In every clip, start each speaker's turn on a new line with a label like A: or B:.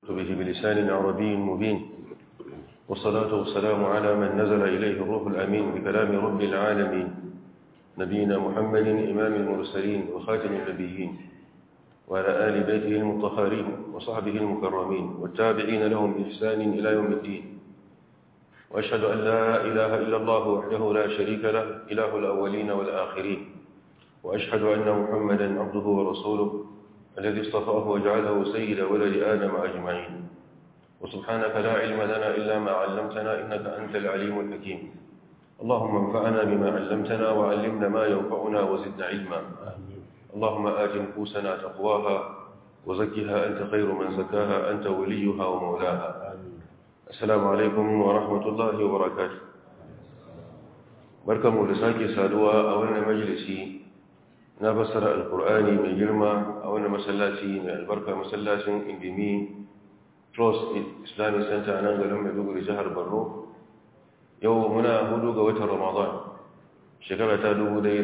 A: به بلسان عربي مبين والصلاة والسلام على من نزل إليه الروح الأمين بكلام رب العالمين نبينا محمد إمام المرسلين وخاتم النبيين وعلى آل بيته المطهرين وصحبه المكرمين والتابعين لهم بإحسان إلى يوم الدين وأشهد أن لا إله إلا الله وحده لا شريك له إله الأولين والآخرين وأشهد أن محمدا عبده ورسوله الذي اصطفاه وجعله سيد ولد آدم أجمعين وسبحانك لا علم لنا إلا ما علمتنا إنك أنت العليم الحكيم اللهم انفعنا بما علمتنا وعلمنا ما ينفعنا وزدنا علما اللهم آت نفوسنا تقواها وزكها أنت خير من زكاها أنت وليها ومولاها السلام عليكم ورحمة الله وبركاته barkanmu da sake saduwa a wannan majalisi na fassara alkur'ani mai girma a wannan masallaci mai albarka masallacin indimi trust islamic center nan garin maiduguri jihar borno yau muna hudu ga watan ramadan shekara ta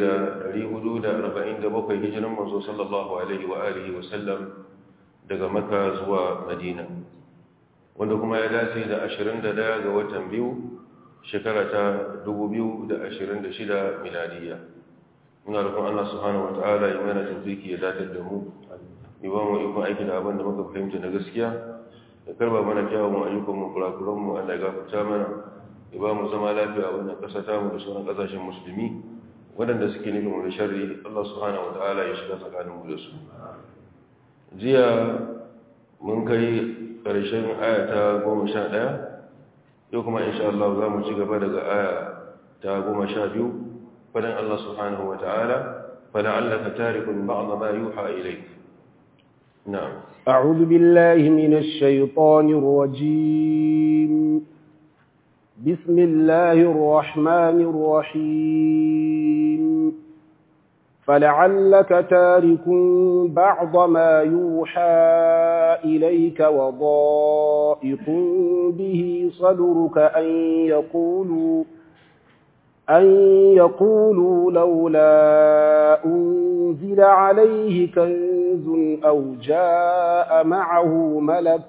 A: 1447 hijiran manzo sallallahu alaihi wa alihi wa sallam daga makka zuwa madina wanda kuma ya dace da 21 ga watan biyu shekara ta 2026 miladiya muna rukun Allah subhanahu wata'ala ya mana tafiki ya datar da mu ya ba mu ikon aiki da abin da muka fahimta na gaskiya ya karba mana kyawun ayyukan mu kurakuran mu Allah ya gafarta mana ya ba mu zama lafiya a wannan ƙasa ta mu da sauran ƙasashen musulmi waɗanda suke nufin mu da sharri Allah subhanahu wata'ala ya shiga tsakanin mu da su jiya mun kai ƙarshen aya ta goma sha ɗaya yau kuma insha Allah za mu ci gaba daga aya ta goma sha biyu فلن الله سبحانه وتعالى فلعلك تارك بعض ما يوحى إليك نعم
B: أعوذ بالله من الشيطان الرجيم بسم الله الرحمن الرحيم فلعلك تارك بعض ما يوحى إليك وضائق به صدرك أن يقولوا أن يقولوا لولا أنزل عليه كنز أو جاء معه ملك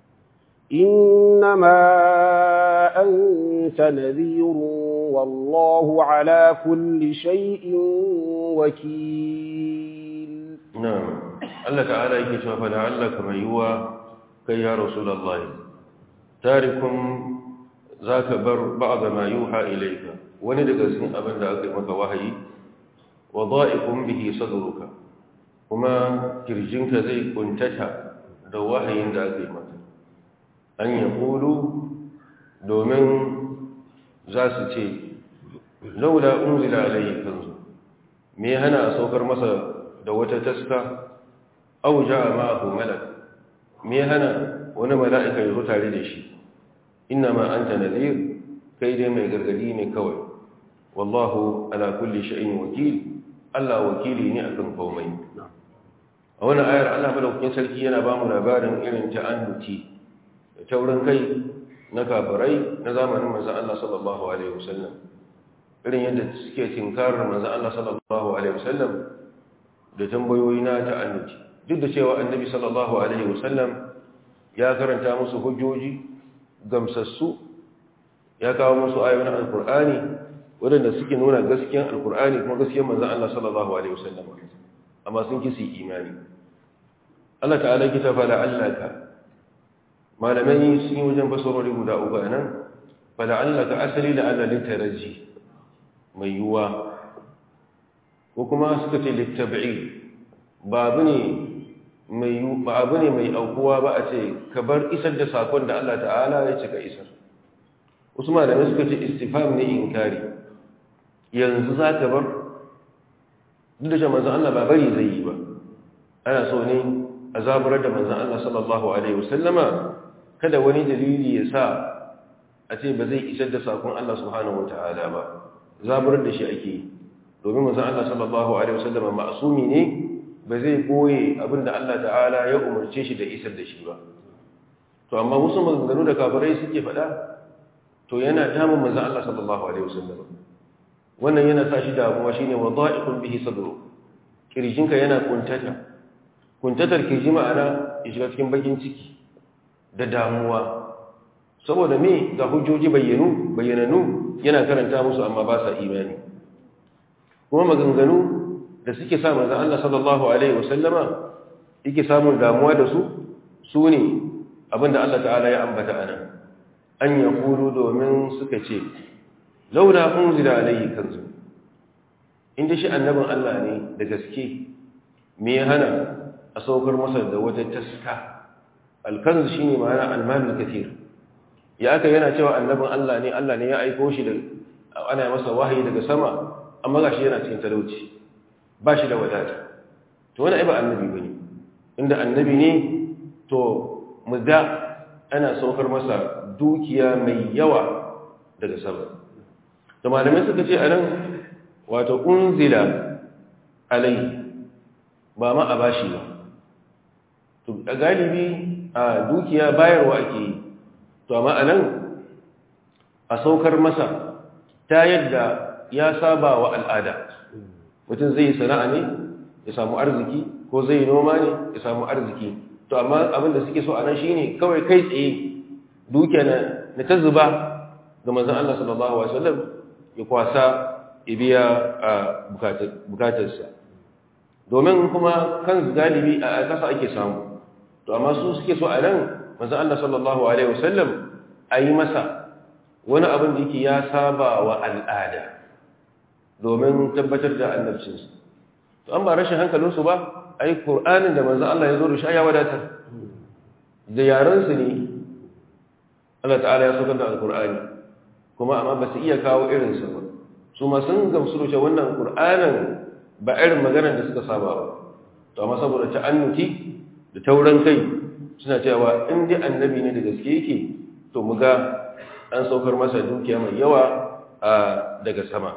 B: إنما أنت نذير والله على كل شيء وكيل
A: نعم الله تعالى يكشف فلعلك من يوى كي يا رسول الله تاركم ذاك بر بعض ما يوحى إليك wani daga cikin abin da aka yi maka wahayi wa dha'ikun bihi sadruka kuma kirjinka zai kuntata da wahayin da aka yi maka an ya kulu domin za su ce laula unzila alayhi kanzu me hana a saukar masa da wata taska aw ja'a ma'ahu malak me hana wani mala'ika ya zo tare da shi inna ma anta nadhir kai dai mai gargadi ne kawai wallahu ala kulli shay'in wakil Allah wakili ne akan komai a wannan ayar Allah madaukakin sarki yana ba mu labarin irin ta'annuti da taurin kai na kafirai na zamanin manzon Allah sallallahu alaihi wasallam irin yadda suke tinkarar manzon Allah sallallahu alaihi wasallam da tambayoyi na ta'annuti duk da cewa annabi sallallahu alaihi wasallam ya karanta musu hujjoji gamsassu ya kawo musu ayoyin alkur'ani waɗanda suke nuna gaskiyan alkur'ani kuma gaskiyan manzan Allah sallallahu alaihi wasallam amma sun kisi imani Allah ta'ala kita fala allaka malamai sun yi wajen basarori guda uku nan fala allaka asali da Allah litaraji mai yuwa ko kuma suka ce littabi'i ba abu ne mai ba abu ne mai aukuwa ba a ce ka bar isar da sakon da Allah ta'ala ya ce ka isar wasu malamai suka ce istifam ne inkari yanzu za ka bar duk da shi manzan Allah ba bari zai yi ba ana so ne a zaburar da manzan Allah sallallahu Alaihi wasallama kada wani dalili ya sa a ce ba zai isar da sakon Allah subhanahu wa ta'ala ba zaburar da shi ake yi domin manzan Allah sallallahu Alaihi wasallama ma'asumi ne ba zai koye abinda Allah ta'ala ya umarce shi da isar da shi ba to amma wasu maganganu da kafirai suke faɗa to yana damun manzan Allah sallallahu Alaihi wasallama wannan yana sa shi damuwa shine wadha'iqun bihi sadru kirjinka yana kuntata kuntatar kirji ma'ana ya shiga cikin bakin ciki da damuwa saboda me ga hujjoji bayyanu bayyananu yana karanta musu amma ba sa imani kuma maganganu da suke sa manzon Allah sallallahu alaihi wasallama yake samun damuwa da su su ne abinda Allah ta'ala ya ambata anan an yaqulu domin suka ce laula unzila alaihi kanzu inda shi annabin Allah ne da gaske me ya hana a saukar masa da wata taska alkanzu shine ma'ana almalul kathir ya aka yana cewa annabin Allah ne Allah ne ya aiko shi da ana masa wahayi daga sama amma gashi yana cikin talauci ba shi da wadata to wani ba annabi bane inda annabi ne to mu ga ana saukar masa dukiya mai yawa daga sama to malamai suka ce anan wato unzila alai ba ma a bashi ba to a galibi a dukiya bayarwa ake yi to amma anan a saukar masa ta yadda ya saba wa al'ada mutum zai sana'a ne ya samu arziki ko zai noma ne ya samu arziki to amma abin da suke so a nan shine kawai kai tsaye dukiya na ta zuba ga manzon Allah sallallahu alaihi wasallam ya kwasa ya biya a bukatarsa domin kuma kan galibi a kasa ake samu to amma su suke so a nan manzon Allah sallallahu alaihi wasallam a yi masa wani abin da yake ya saba wa al'ada domin tabbatar da annabcinsa to an ba rashin hankalinsu ba a yi ƙur'anin da manzan Allah ya zo da shi ya wadatar da yarensu ne Allah ta'ala ya saukar da alƙur'ani kuma amma ba su iya kawo irinsa ba su ma sun gamsu da wannan ƙur'anin ba irin maganar da suka saba ba to amma saboda ta'annuki da tauran kai suna cewa in dai annabi ne da gaske yake to mu ga an saukar masa dukiya mai yawa daga sama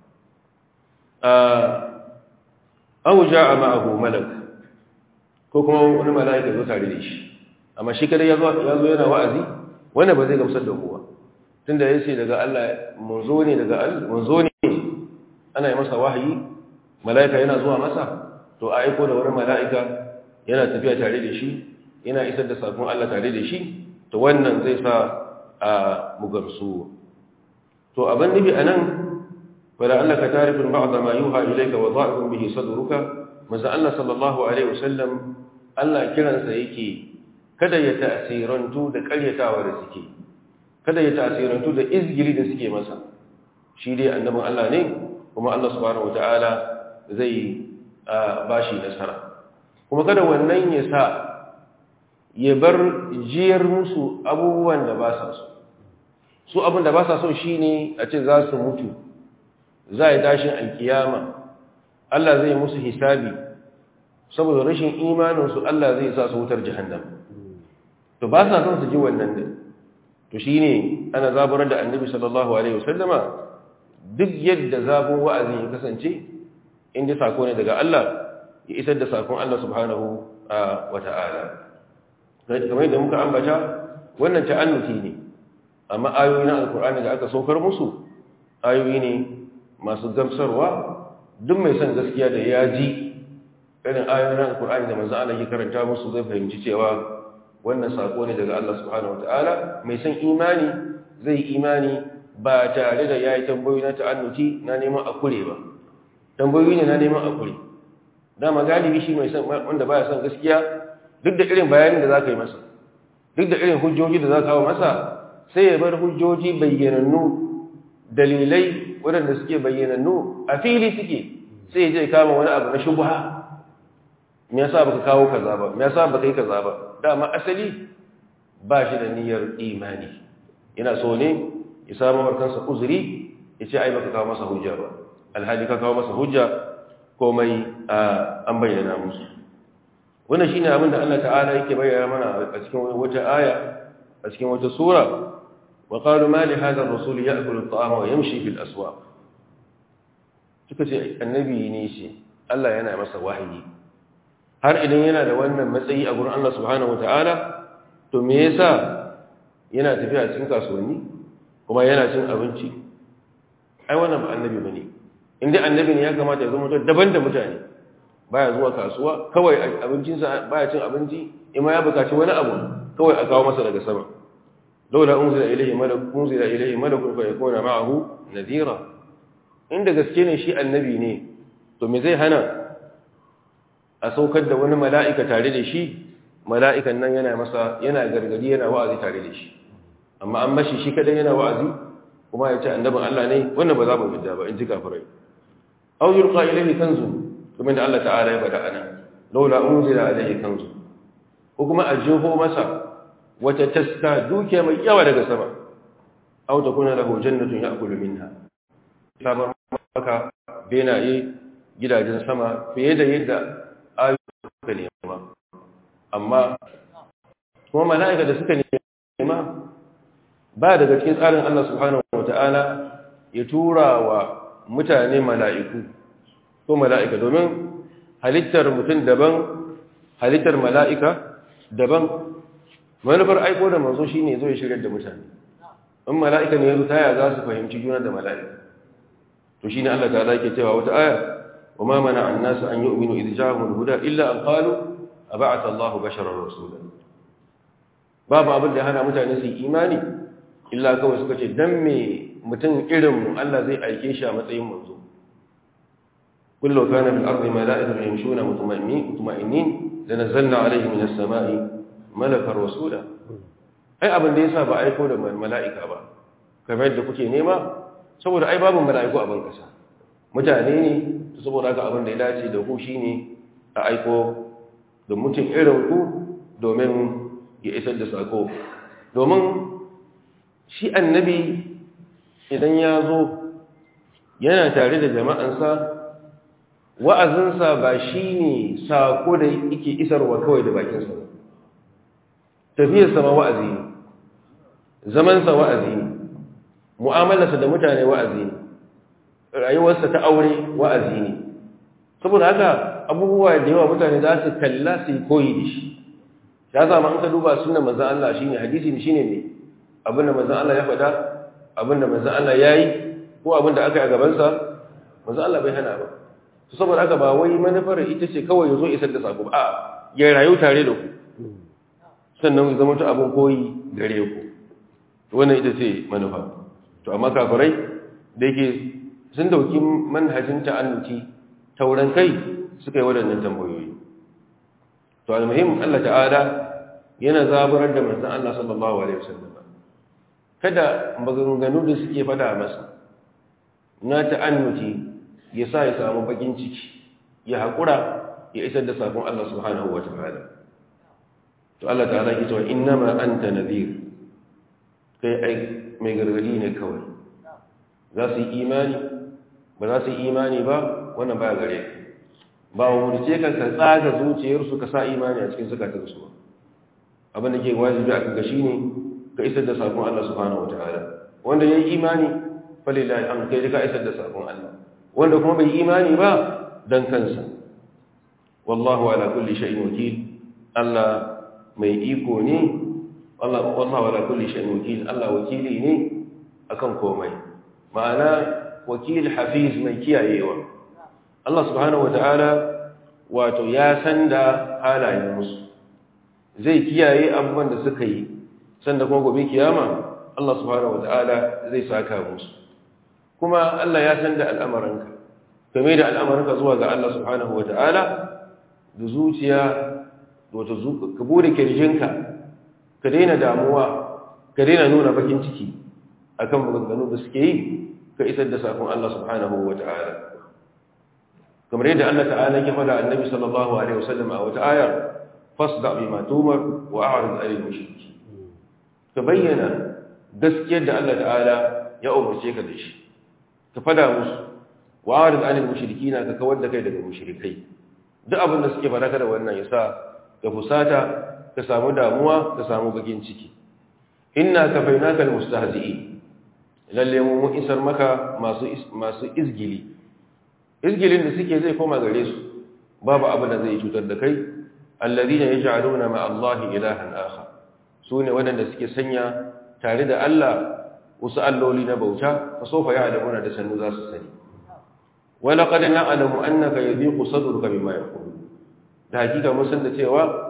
A: aw jaa ma'ahu malak ko kuma wani mala'ika zo tare da shi amma shi kada yazo yazo yana wa'azi wanda ba zai gamsar da kowa tunda yace daga Allah munzo ne daga Allah munzo ne ana yi masa wahayi mala'ika yana zuwa masa to a aiko da wani mala'ika yana tafiya tare da shi yana isar da sakon Allah tare da shi to wannan zai sa a mugamsu to abin nufi anan فلعلك تعرف بعض ما يوحى إليك وضاعف به صدرك ماذا الله صلى الله عليه وسلم الله كيران سيكي kada ya ta'asirantu da ƙaryatawa da suke kada ya ta'asirantu da izgiri da suke masa shi dai annabin Allah ne kuma Allah subhanahu wataala zai bashi nasara kuma kada wannan ya sa ya bar jiyar musu abubuwan da ba sa so su abin da ba sa so shine a ce za su mutu za a tashin alkiyama Allah zai musu hisabi saboda rashin imaninsu Allah zai sa su wutar jahannam to ba sa son su ji wannan din to shine ana zaburar da annabi sallallahu alaihi wasallama duk yadda zabun wa'azin ya kasance inda sako ne daga Allah ya isar da sakon Allah subhanahu wa ta'ala kamar da muka ambata wannan ta'annuti ne amma ayoyi na alkur'ani da aka saukar musu ayoyi ne masu gamsarwa duk mai son gaskiya da ya ji irin ayoyin alkur'ani da manzo Allah ya karanta musu zai fahimci cewa wannan sako ne daga Allah subhanahu wataala mai son imani zai imani ba tare da yayi tambayoyi na ta'annuti na neman akure ba tambayoyi ne na neman akure dama galibi shi mai son wanda baya son gaskiya duk da irin bayanin da zaka yi masa duk da irin hujjoji da zaka kawo masa sai ya bar hujjoji bayyanannu dalilai waɗanda suke bayyanannu a fili suke sai ya je kama wani abu na shubha me yasa baka kawo kaza ba me yasa baka yi kaza ba dama asali ba shi da niyyar imani yana so ne ya samu markansa uzuri ya ce ai baka kawo masa hujja ba alhali ka kawo masa hujja komai an bayyana musu wannan shine abin da Allah ta'ala yake bayyana mana a cikin wata aya a cikin wata sura وقالوا ما لهذا الرسول يأكل الطعام ويمشي في الأسواق suka ce annabi ne shi Allah yana masa wahayi har idan yana da wannan matsayi a gurin Allah subhanahu wataala to me yasa yana tafiya cikin kasuwanni kuma yana cin abinci ai wannan ba annabi bane inda annabi ne ya kamata ya zama daban da mutane baya zuwa kasuwa kawai abincinsa baya cin abinci in ma ya bukaci wani abu kawai a kawo masa daga sama laula unzila ilayhi malak unzila ilayhi malakun fa yakuna ma'ahu nadhira inda gaske ne shi annabi ne to me zai hana a saukar da wani mala'ika tare da shi mala'ikan nan yana masa yana gargadi yana wa'azi tare da shi amma an mashi shi kadai yana wa'azi kuma ya ce annabin Allah ne wannan ba za mu fidda ba in ji kafirai aw yulqa ilayhi kanzun kuma da Allah ta'ala ya faɗa ana laula unzila ilayhi kanzun ko kuma a jeho masa wata taska dukiya mai yawa daga sama aw takuna lahu jannatun ya'kulu minha sabar maka benaye gidajen sama fiye da yadda ayyuka nema amma kuma mala'ika da suka nema ba daga cikin tsarin Allah subhanahu wata'ala ya tura wa mutane mala'iku ko mala'ika domin halittar mutum daban halittar mala'ika daban manufar aiko da manzo shine zo ya shirya da mutane in mala'ika ne ya zo taya za su fahimci juna da mala'ika to shine Allah ta yake cewa wata aya wa ma mana an-nas an yu'minu idh ja'ahum al-huda illa an qalu ab'atha Allahu basharan rasula babu abin da hana mutane su imani illa kawai suka ce dan me mutum irin mu Allah zai aike shi a matsayin manzo kullu kana fil ardi mala'ikatun yamshuna mutma'innin lanazzalna alayhim minas sama'i malakar rasula ai abin da yasa ba aiko da mala'ika ba kamar yadda kuke nema saboda ai babu mala'iku a ban kasa mutane ne saboda haka abin da ya dace da ku shine a aiko da mutum irin ku domin ya isar da sako domin shi annabi idan ya zo yana tare da jama'ansa wa'azinsa ba shi ne sako da yake isarwa kawai da bakinsa ba tafiyarsa ma wa'azi ne zamansa wa'azi ne mu'amalarsa da mutane wa'azi ne rayuwarsa ta aure wa'azi ne saboda haka abubuwa da yawa mutane za su kalla su yi koyi da shi ya zama an ka duba sunan manzan Allah shi ne hadisi ne shi ne ne abinda manzan Allah ya faɗa abinda manzan Allah ya yi ko abinda aka yi a gabansa manzan Allah bai hana ba su saboda haka ba wai manufar ita ce kawai ya zo isar da sako a ya rayu tare da ku sannan zama ta abin koyi gare ku wannan ita ce manufa to amma kafirai da yake sun dauki manhajin ta'annuci tauran kai suka yi waɗannan tambayoyi to almuhim Allah ta'ala yana zaburar da manzon Allah sallallahu alaihi wasallam kada maganganu da suke fada masa na ta'annuci ya sa ya samu bakin ciki ya haƙura ya isar da sakon Allah subhanahu wa ta'ala to Allah ta'ala ke cewa innama anta nadhir kai ai mai gargadi ne kawai za su yi imani ba za su yi imani ba wannan ba gare ba wa murce ka ka tsaga zuciyarsu ka sa imani a cikin zukatansu ba abin da ke wajibi a kaga shine ka isar da sakon Allah subhanahu wataala wanda yayi imani falillahi alhamd kai ka isar da sakon Allah wanda kuma bai imani ba dan kansa wallahu ala kulli shay'in wakil Allah mai iko ne Allah wallahu ala kulli shay'in wakil Allah wakili ne akan komai ma'ana wakil hafiz mai kiyayewa Allah subhanahu wata'ala wato ya san da halayen musu zai kiyaye abubuwan da suka yi sanda kuma gobe kiyama Allah subhanahu wata'ala zai saka musu kuma Allah ya san da al'amaranka game da al'amaranka zuwa ga Allah subhanahu wata'ala da zuciya wato ka bude kirjinka ka daina damuwa ka daina nuna bakin ciki akan maganganu da suke yi ka isar da sakon Allah subhanahu wata'ala kamar yadda Allah ta'ala ya faɗa annabi sallallahu alaihi wasallam a wata ayar fasda bima tumar wa a'rid 'anil mushriki ka bayyana gaskiyar da Allah ta'ala ya umarce ka da shi ka fada musu wa a'rid 'anil mushrikina ka kawar da kai daga mushrikai duk abin da suke faɗa da wannan yasa ka fusata ka samu damuwa ka samu bakin ciki inna kafainaka almustahzi'in lalle mu mun isar maka masu masu izgili izgilin da suke zai koma gare su babu abu da zai cutar da kai alladhina yaj'aluna ma Allah ilahan akhar sune wadanda suke sanya tare da Allah wasu alloli na bauta fa sofa ya'lamuna da sannu za su sani wa laqad na'lamu annaka yadhiqu sadruka bima yaqulu da hakika mun san da cewa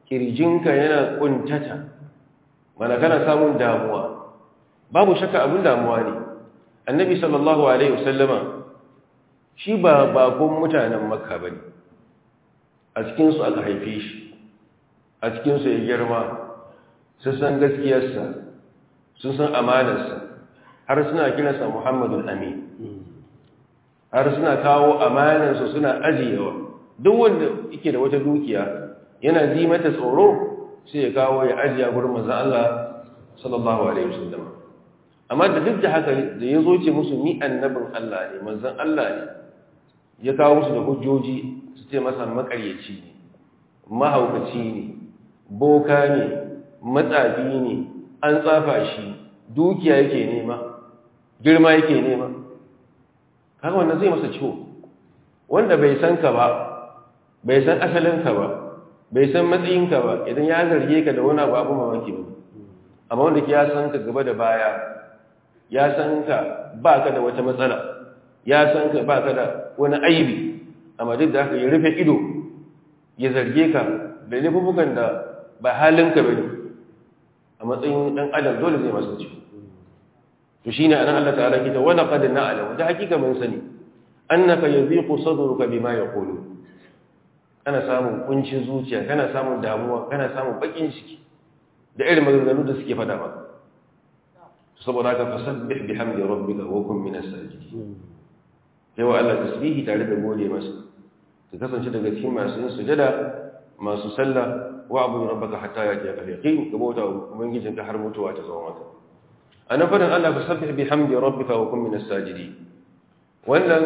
A: kirjinka yana kuntata mana kana samun damuwa babu shakka abin damuwa ne annabi sallallahu alaihi wasallama shi ba bakon mutanen makka bane a cikin su aka haife shi a cikin su ya girma sun san gaskiyarsa sun san amanarsa har suna kiransa muhammadul amin har suna kawo amanarsa suna ajiyewa duk wanda yake da wata dukiya yana ji mata tsoro sai ya kawo ya ajiya gurin manzon Allah sallallahu alaihi wasallam amma da duk da haka da ya zo ce musu ni annabin Allah ne manzon Allah ne ya kawo musu da hujjoji su ce masa makaryaci ne mahaukaci ne boka ne matsafi ne an tsafa shi dukiya yake nema girma yake nema kaga wannan zai masa ciwo wanda bai san ka ba bai san asalinka ba bai san matsayinka ba idan ya zarge ka da wani abu abu mamaki ba amma wanda ke ya san ka gaba da baya ya san ka ba ka da wata matsala ya san ka ba ka da wani aibi amma duk da haka ya rufe ido ya zarge ka da laifukan da ba halinka ba ne a matsayin ɗan adam dole zai masu ci to shi ne anan Allah ta'ala kita wani ƙadin na alamu ta hakika mun sani annaka yadhiqu sadruka bima yaqulu kana samun kuncin zuciya kana samun damuwa kana samun bakin ciki da irin maganganu da suke fada maka saboda haka fasabbih bihamdi rabbika wa kun minas sajidin sai wa Allah tasbihi tare da gode masa ka kasance daga cikin masu yin sujada masu sallah wa abu rabbaka hatta yati al-yaqin ka bauta ubangijinka har mutuwa ta zama maka anan fadin Allah fasabbih bihamdi rabbika wa kun minas sajidin wannan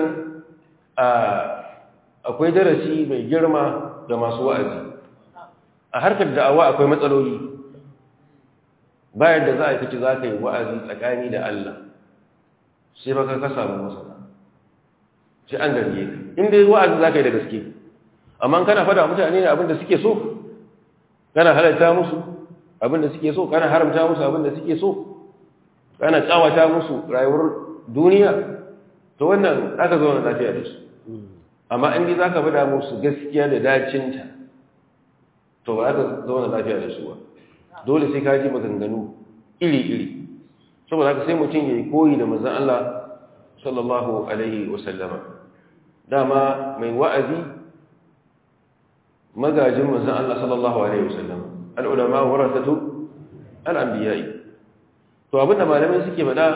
A: akwai darasi mai girma ga masu wa'azi a harkar da'awa akwai matsaloli bayan da za a yi kaci za ka yi wa'azi tsakani da Allah sai baka ka samu masana sai an garge ka inda wa'azi za ka yi da gaske amma kana fada mutane ne abinda suke so kana halatta musu abinda suke so kana haramta musu abinda suke so kana tsawata musu rayuwar duniya to wannan aka zo na lafiya da su amma in za ka bada musu gaskiya da dacinta to ba aka zo na lafiya da su ba dole sai ka ji maganganu iri-iri saboda haka sai mutum ya yi koyi da manzan Allah sallallahu alaihi wasallama dama mai wa'azi magajin manzan Allah sallallahu alaihi wasallama al'ulama warasatu al'ambiyai to abinda malamai suke bada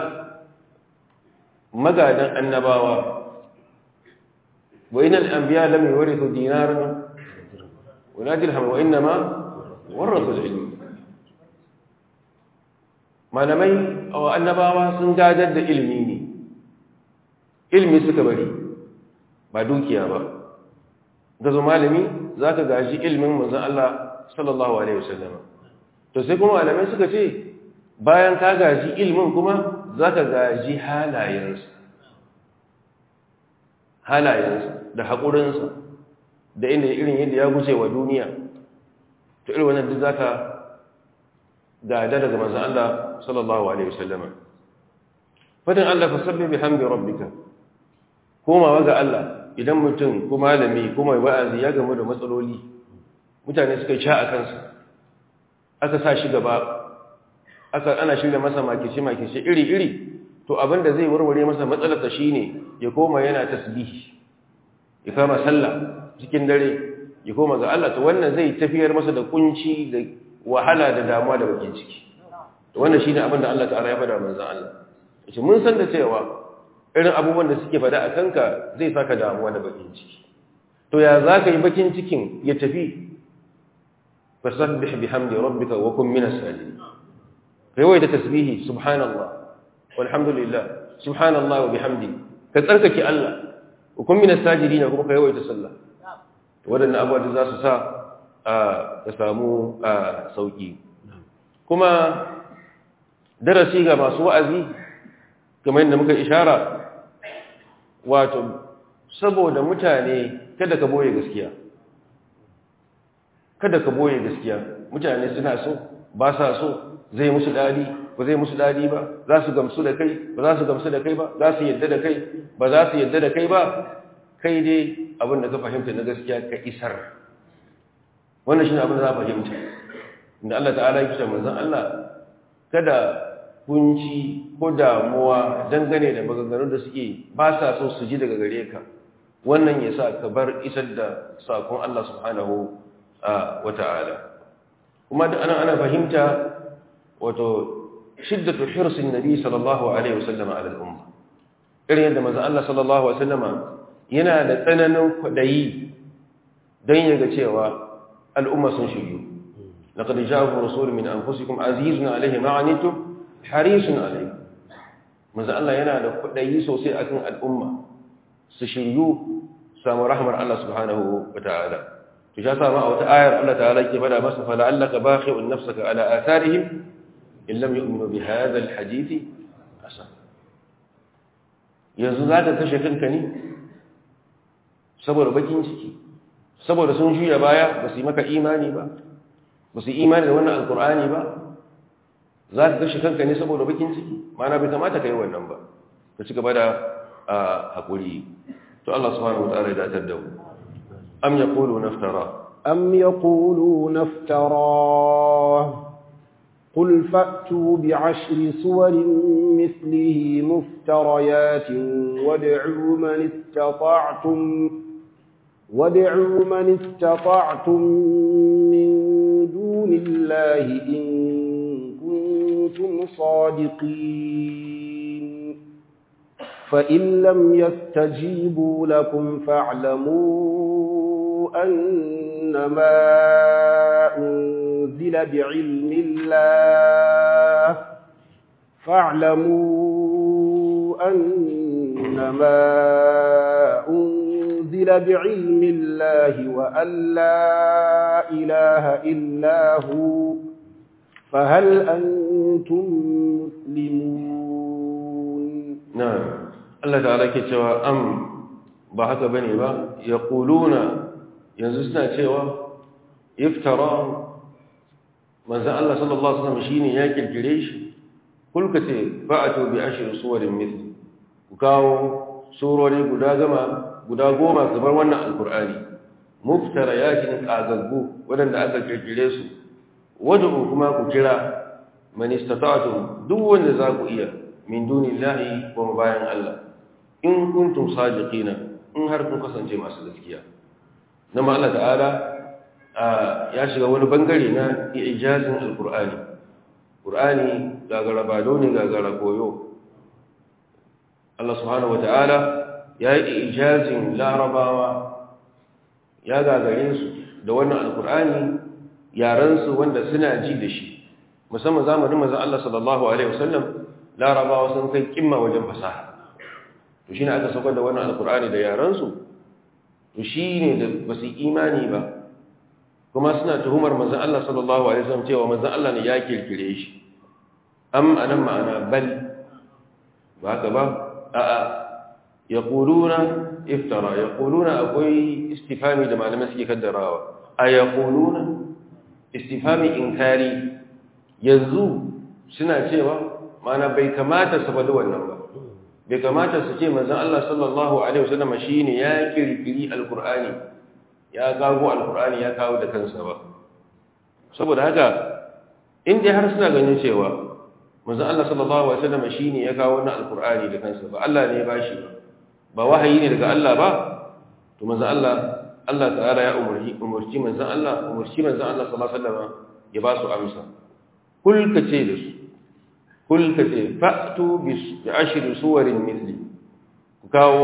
A: magadan annabawa وإن الأنبياء لم يورثوا دينارا ولا درهم وإنما ورثوا العلم malamai a annabawa sun gadar da ilimi ne ilimi suka bari ba dukiya ba gazo malami za ka gaji ilimin manzan Allah sallallahu Alaihi wasallam to sai kuma malamai suka ce bayan ka gaji ilimin kuma za ka gaji halayensa halayensa da haƙurinsa da inda irin yadda ya guje wa duniya to irin wannan duk za ka gada daga manzan Allah sallallahu Alaihi wasallama fadin Allah fasabbi bi hamdi rabbika komawa ga Allah idan mutum ko malami ko mai wa'azi ya gamu da matsaloli mutane suka sha a kansa aka sa shi gaba aka ana shirya masa makice makice iri iri to abinda zai warware masa matsalarsa shine ya koma yana tasbihi ya kama sallah cikin dare ya koma ga Allah to wannan zai tafiyar masa da kunci da wahala da damuwa da bakin ciki to wannan shine abin da Allah ta'ala ya faɗa manzon Allah yace mun san da cewa irin abubuwan da suke faɗa a kanka zai saka damuwa da bakin ciki to ya zaka yi bakin cikin ya tafi fasabbih bihamdi rabbika wa kun minas sajidin kai da tasbihi subhanallah walhamdulillah subhanallah wa bihamdi ka tsarkake Allah wa kun minas sajidin kuma kai yawaita sallah wadannan abubuwa da za su sa ka samu sauki kuma darasi ga masu wa'azi kamar yadda muka ishara wato saboda mutane kada ka boye gaskiya kada ka boye gaskiya mutane suna so ba sa so zai musu dadi ba zai musu dadi ba za su gamsu da kai ba za su gamsu da kai ba za su yadda da kai ba za su yadda da kai ba kai dai abin da ka fahimta na gaskiya ka isar wannan shi ne abin da za a fahimta inda Allah ta'ala ya kusa manzan Allah kada kunci ko damuwa dangane da maganganun da suke ba sa so su ji daga gare ka wannan ya sa ka bar isar da sakon Allah subhanahu wa ta'ala kuma da ana ana fahimta wato shiddatu hirsin nabi sallallahu alaihi wasallam ala al-umma irin yadda manzan Allah sallallahu alaihi wasallama yana da tsananin kwadayi don yaga cewa al'umma sun shiryu laqad ja'akum rasulun min anfusikum azizun alayhi ma anitum harisun alayhi manzo Allah yana da kudayi sosai akan al'umma su shiryu samu rahmar Allah subhanahu wataala to ya sama a wata ayar Allah ta'ala ke bada masa fa la'allaka bakhi'un nafsaka ala atharihim in lam yu'minu bi hadha al-hadith asa yanzu zaka kashe kanka ne saboda bakin ciki saboda sun juya baya ba su yi maka imani ba ba su yi imani da wannan alkur'ani ba za ka gashi kanka ne saboda bakin ciki mana bai kamata ka yi wannan ba ka ci gaba da haƙuri to Allah subhanahu wa ta'ala ya datar da mu am yaqulu naftara
B: am yaqulu naftara قل فأتوا بعشر صور مثله مفتريات وادعوا من استطعتم وادعوا من استطعتم من دون الله إن كنتم صادقين فإن لم يستجيبوا لكم فاعلموا أنما أنزل بعلم الله فاعلموا أنما أنزل بعلم الله وأن لا إله إلا هو فهل أنتم مسلمون
A: نعم الله تعالى كتوى أم بحث بني با يقولون ينزسنا كتوى افترى من زال الله صلى الله عليه وسلم شيني ياكل الجريش كل كتير فأتوا بعشر صور مثل وكاو سورة guda gama guda goma kamar wannan alkur'ani muftara yakin kagaggu waɗanda aka kirkire su wadda kuma ku kira man istata'tum duk wanda za ku iya min dunillahi wa bayan Allah in kuntum sadiqina in har kun kasance masu gaskiya nan ma Allah ta'ala ya shiga wani bangare na ijazin alkur'ani qur'ani gagara bado ne gagara koyo Allah subhanahu wa ta'ala ya yi ijazin larabawa ya gagare su da wannan alkur'ani yaransu wanda suna ji da shi musamman zamanin mazan Allah sallallahu Alaihi wasallam larabawa sun kai kimma wajen fasaha to shi ne aka saukar da wannan alkur'ani da yaransu to shi ne da ba su imani ba kuma suna tuhumar mazan Allah sallallahu Alaihi wasallam cewa mazan Allah ne ya kirkire shi am anan ma'ana bal ba haka ba a'a يقولون افترى يقولون أقوي استفهامي لما لم يسكي كالدراوة أيقولون استفهامي إنكاري يزو سنة سيوة معنى بيكمات سبدوا النمبر بيكمات سيوة مزان الله صلى الله عليه وسلم شيني يا كري القرآن يا قاقو القرآن يا قاقو دكان سبا saboda haka in dai har suna ganin cewa manzon Allah sallallahu alaihi wasallam shine ya kawo wannan alqur'ani da kansa ba Allah ne ya bashi ba ba wahayi ne daga Allah ba to manzon Allah Allah ta'ala ya umurci umurci manzon Allah umurci manzon Allah sallallahu alaihi wasallam ya ba su amsa kul kace da su kul kace fa'tu bi ashri suwarin mithli ku kawo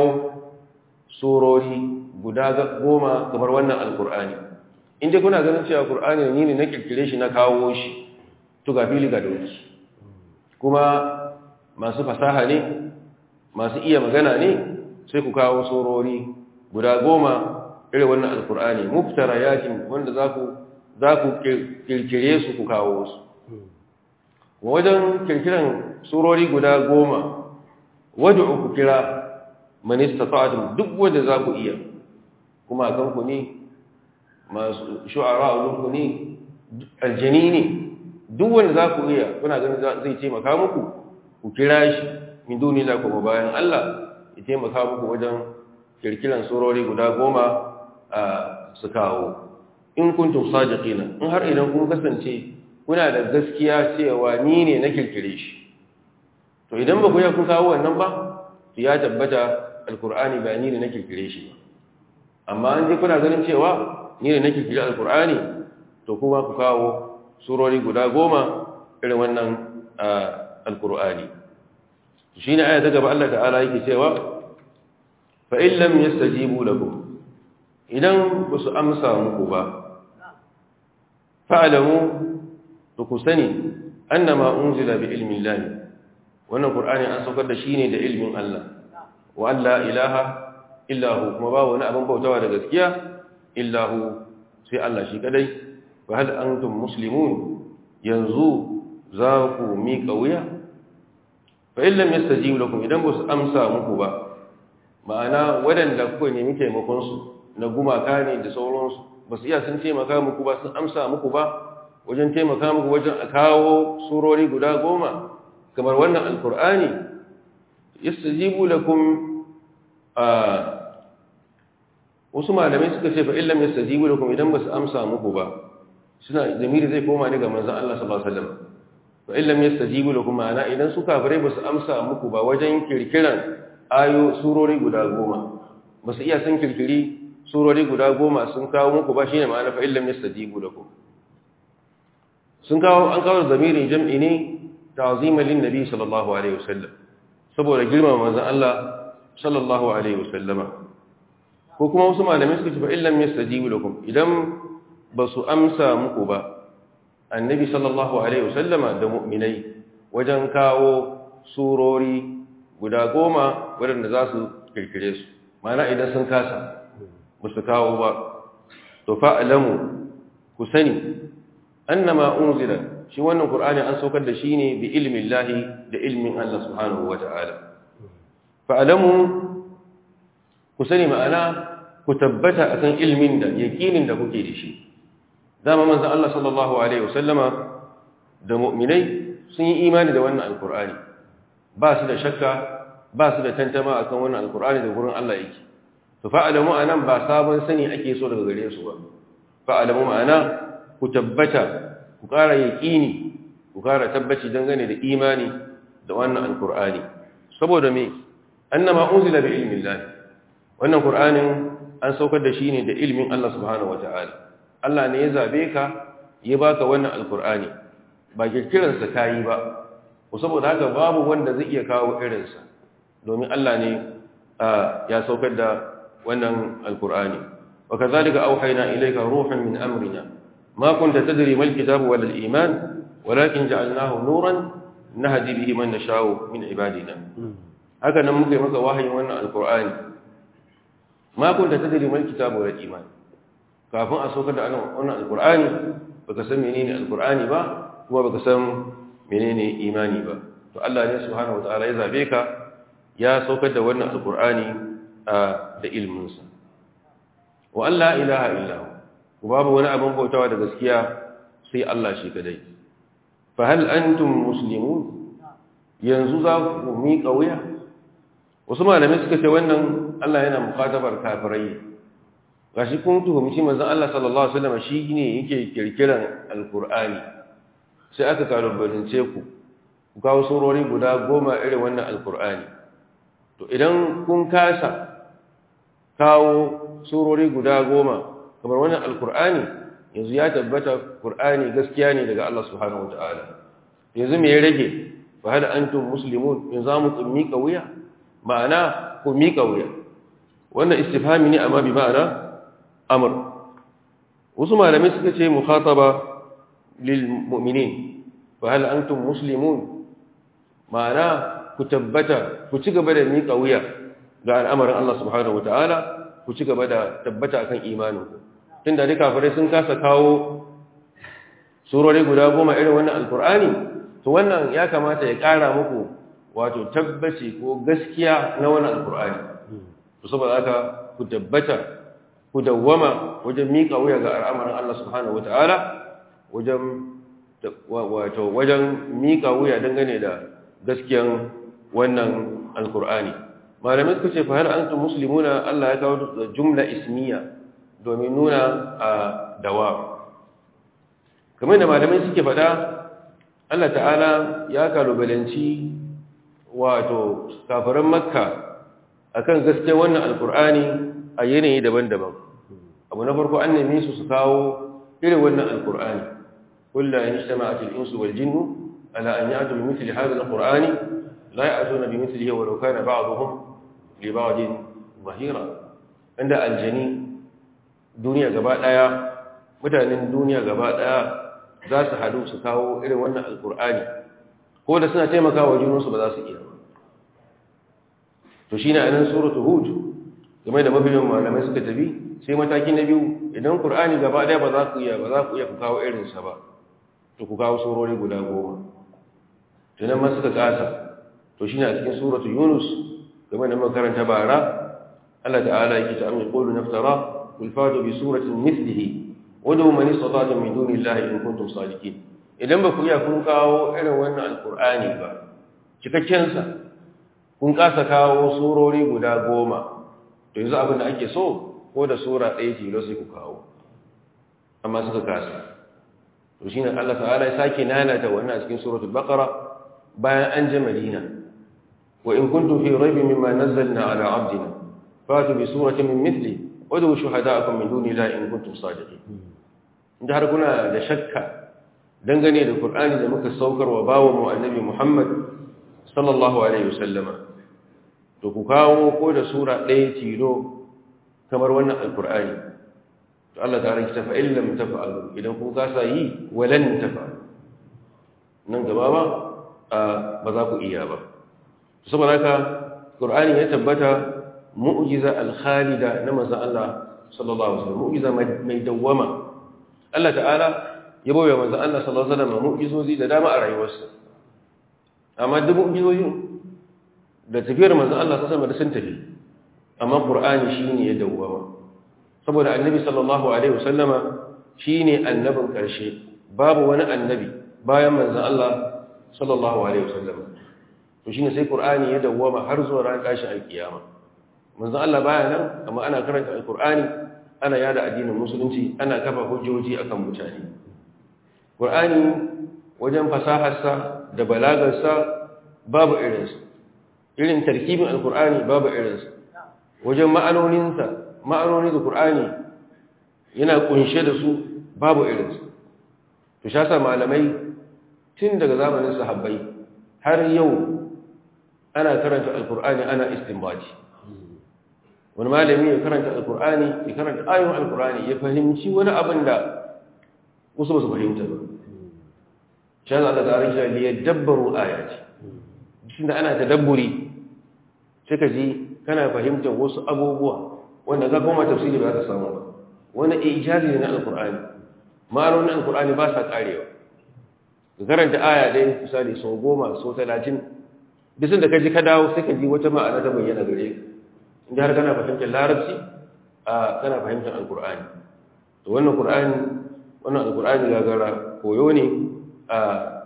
A: surori guda goma kamar wannan alqur'ani in dai kuna ganin cewa qur'ani ne ne na kirkire shi na kawo shi to ga fili ga doki kuma masu fasaha ne masu iya magana ne sai ku kawo surori guda goma irin wannan alkur'ani muftara yakin wanda za ku za ku kirkire su ku kawo su wajen kirkiran surori guda goma wadda ku kira manista ta'adun duk wanda za ku iya kuma a kanku ne masu shu'ara a ku ne aljani ne duk wanda za ku iya kuna ganin zai taimaka muku ku kira shi min duni la kuma bayan Allah ya taimaka muku wajen kirkiran surori guda goma a su kawo in kuntum sadiqina in har idan kun kasance kuna da gaskiya cewa ni ne na kirkire shi to idan ba ku ya kun kawo wannan ba to ya tabbata alkur'ani ba ni ne na kirkire shi ba amma an je kuna ganin cewa ni ne na kirkire alkur'ani to kuma ku kawo surori guda goma irin wannan alkur'ani shi ne aya ta gaba Allah ta'ala yake cewa fa in lam yastajibu lakum idan ba su amsa muku ba fa'alamu to ku sani annama unzila bi ilmi Allah wannan qur'ani an saukar da shi ne da ilmin Allah wa alla ilaha illa hu kuma ba wani abin bautawa da gaskiya illa hu sai Allah shi kadai fa hal antum muslimun yanzu za ku miƙa wuya fa in lam yastajibu lakum idan ba su amsa muku ba ma'ana waɗanda kuka nemi taimakon su na gumaka ne da sauransu ba su iya sun taimaka muku ba sun amsa muku ba wajen taimaka muku wajen a kawo surori guda goma kamar wannan alkur'ani yastajibu lakum a wasu malamai suka ce fa illam yastajibu lakum idan ba su amsa muku ba suna zamiri zai koma ne ga manzon Allah sallallahu alaihi wasallam fa illam yastajibu lakum ma'ana idan su kafirai ba su amsa muku ba wajen kirkiran ayo surori guda goma ba su iya sun kirkiri surori guda goma sun kawo muku ba shine ma'ana fa illam yastajibu lakum sun kawo an kawo zamirin jam'i ne ta'zima lin nabi sallallahu alaihi wasallam saboda girmama manzon Allah sallallahu alaihi wasallama ko kuma wasu malamai suka ce fa illam yastajibu lakum idan ba su amsa muku ba annabi sallallahu alaihi wasallama da mu'minai wajen kawo surori guda goma waɗanda za su kirkire su mana idan sun kasa ba su kawo ba to fa'alamu ku sani annama unzila shi wannan qur'ani an saukar da shi ne bi ilmin lahi da ilmin Allah subhanahu wata'ala fa'alamu ku sani ma'ana ku tabbata akan ilmin da yakinin da kuke da shi dama manzon Allah sallallahu alaihi wasallama da mu'minai sun yi imani da wannan alqur'ani ba su da shakka ba su da tantama akan wannan alqur'ani da gurin Allah yake to fa'alamu anan ba sabon sani ake so daga gare su ba fa'alamu ma'ana ku tabbata ku ƙara yaƙini ku ƙara tabbaci dangane da imani da wannan alqur'ani saboda me annama unzila bi ilmi Allah wannan qur'anin an saukar da shi ne da ilmin Allah subhanahu wata'ala Allah ne ya zabe ka ya baka wannan alqur'ani ba kirkiransa kayi ba saboda haka babu wanda zai iya kawo irinsa domin Allah ne ya saukar da wannan alkur'ani wa kazalika auhayna ilayka ruhan min amrina ma kunta tadri mal kitabu wal iman walakin ja'alnahu nuran nahdi bihi man nasha'u min ibadina haka nan muka yi maka wahayin wannan alkur'ani ma kunta tadri mal kitabu wal iman kafin a saukar da wannan alkur'ani baka san menene alkur'ani ba kuma baka san menene imani ba to Allah ne subhanahu wataala ya zabe ka ya saukar da wannan alkur'ani da ilminsa wa Allah ilaha illa ku babu wani abin bautawa da gaskiya sai Allah shi kadai fa hal antum muslimun yanzu za ku miƙa wuya wasu malamai suka ce wannan Allah yana mukatabar kafirai gashi kun tuhumci manzon Allah sallallahu alaihi wasallam shi ne yake kirkiran alkur'ani sai aka kalubalance ku ku kawo surori guda goma irin wannan alkur'ani to idan kun kasa kawo surori guda goma kamar wannan alkur'ani yanzu ya tabbata qur'ani gaskiya ne daga Allah subhanahu wataala yanzu me ya rage fa hal antum muslimun yanzu mu mika wuya ma'ana ku mika wuya wannan istifhami ne amma bi ma'ana amr wasu malamai suka ce mukhataba lil mu'minin fa hal antum muslimun ma'ana ku tabbata ku ci gaba da miƙa wuya ga al'amarin Allah subhanahu wata'ala ku ci gaba da tabbata akan imanin tunda duka kafirai sun kasa kawo surori guda goma irin wannan alkur'ani to wannan ya kamata ya ƙara muku wato tabbaci ko gaskiya na wannan alkur'ani to saboda haka ku tabbata ku dawwama wajen miƙa wuya ga al'amarin Allah subhanahu wata'ala wajen wato wajen miƙa wuya dangane da gaskiyan wannan alkur'ani malamai suka ce fahar antum muslimuna Allah ya kawo jumla ismiya domin nuna a dawa kamar da malamai suke faɗa Allah ta'ala ya kalubalanci wato kafiran makka akan gaske wannan alkur'ani a yanayi daban-daban abu na farko an neme su su kawo irin wannan alkur'ani kullu in ijtama'at al-insu wal jinnu ala an ya'tu bi mithli hadha al-qur'ani la ya'tuna bi mithlihi wa law kana ba'dhum li ba'din zahira inda aljani duniya gaba daya mutanen duniya gaba daya za su hadu su kawo irin wannan alkur'ani ko da suna taimakawa junansu ba za su iya to shine anan suratul hud game da mabiyan malamai suka tafi sai mataki na biyu idan qur'ani gaba daya ba za ku iya ba za ku iya ku kawo irin sa ba to ku kawo surori guda goma to nan ma suka kasa to shine a cikin suratul yunus game da makaranta bara Allah ta'ala yake ta amin qulu naftara qul fatu bi suratin mithlihi wadu man istata'tum min dunillahi in kuntum sadiqin idan ba ku iya kun kawo irin wannan alqur'ani ba cikakken sa kun kasa kawo surori guda goma to yanzu abin da ake so ko da sura ɗaya tilo sai ku kawo amma suka kasa to shine Allah ta'ala ya sake nanata wannan a cikin suratul baqara bayan an je madina wa in kuntum fi raybin mimma nazzalna ala abdina fatu bi suratin min mithli wadu shuhada'akum min dunillahi in kuntum sadiqin inda har kuna da shakka dangane da Qur'ani da muka saukar wa bawo mu annabi Muhammad sallallahu alaihi wasallama to ku kawo ko da sura ɗaya tilo kamar wannan alkur'ani to Allah ta rikita fa illam tafa'alu idan kun kasa yi walan tafa'alu nan gaba ba ba za ku iya ba saboda haka qur'ani ya tabbata mu'jiza al-khalida na manzon Allah sallallahu alaihi wasallam mu'jiza mai dawwama Allah ta'ala ya bawa manzon Allah sallallahu alaihi wasallam mu'jizozi da dama a rayuwarsa amma duk mu'jizojin da tafiyar manzon Allah sallallahu alaihi wasallam sun tafi amma qur'ani shine ya dawwama saboda annabi sallallahu alaihi wasallama shine annabin karshe babu wani annabi bayan manzon Allah sallallahu alaihi wasallama to shine sai qur'ani ya dawwama har zuwa ran tashin alkiyama manzon Allah baya nan amma ana karanta alqur'ani ana yada addinin musulunci ana kafa hujjoji akan mutane qur'ani wajen fasaharsa da balagarsa babu irinsa irin tarkibin alkur'ani babu irinsa wajen ma'anoninsa ma'anoni da kur'ani yana kunshe da su babu irinsa to sha sa malamai tun daga zamanin sahabbai har yau ana karanta alkur'ani ana istinbaji wani malami ya karanta alkur'ani ya karanta ayon alkur'ani ya fahimci wani abin da wasu ba su fahimta ba sha za a tsarin shi da ya dabbaru ayati shi da ana tadabburi sai ka ji kana fahimtar wasu abubuwa wanda za kuma tafsiri ba ka samu ba wani ijazi ne na alkur'ani ma'anonin alkur'ani ba sa karewa ka karanta aya ɗaya misali sau goma sau talatin bisan da ka ji ka dawo sai ka ji wata ma'ana ta bayyana gare ka inda har kana fahimtar larabci a kana fahimtar alkur'ani to wannan qur'ani wannan alkur'ani gagara koyo ne a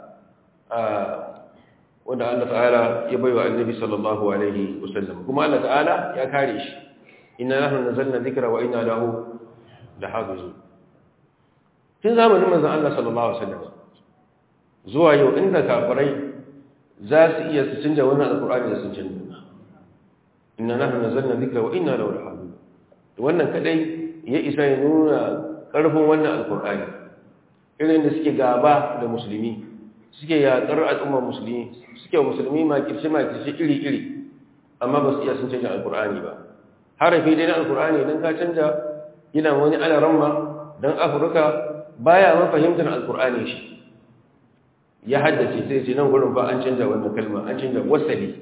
A: wanda Allah ta'ala ya baiwa annabi sallallahu alaihi wasallam kuma Allah ta'ala ya kare shi inna nahnu nazzalna dhikra wa inna lahu lahafizun tun zamanin manzon Allah sallallahu alaihi wasallam zuwa yau inda kafirai za su iya su canja wannan alqur'ani da sun canja inna nahnu nazzalna dhikra wa inna lahu lahafizun to wannan kadai ya isa ya nuna karfin wannan alqur'ani irin da suke gaba da musulmi suke yaƙar al'ummar musulmi suke musulmi makirce-makirce iri-iri amma ba su iya sun canja alkur'ani ba harafi dai na alkur'ani don ka canja yana wani alaramma don afirka baya ma fahimtar alkur'ani shi ya haddace sai ce nan gurin ba an canja wannan kalma an canja wasali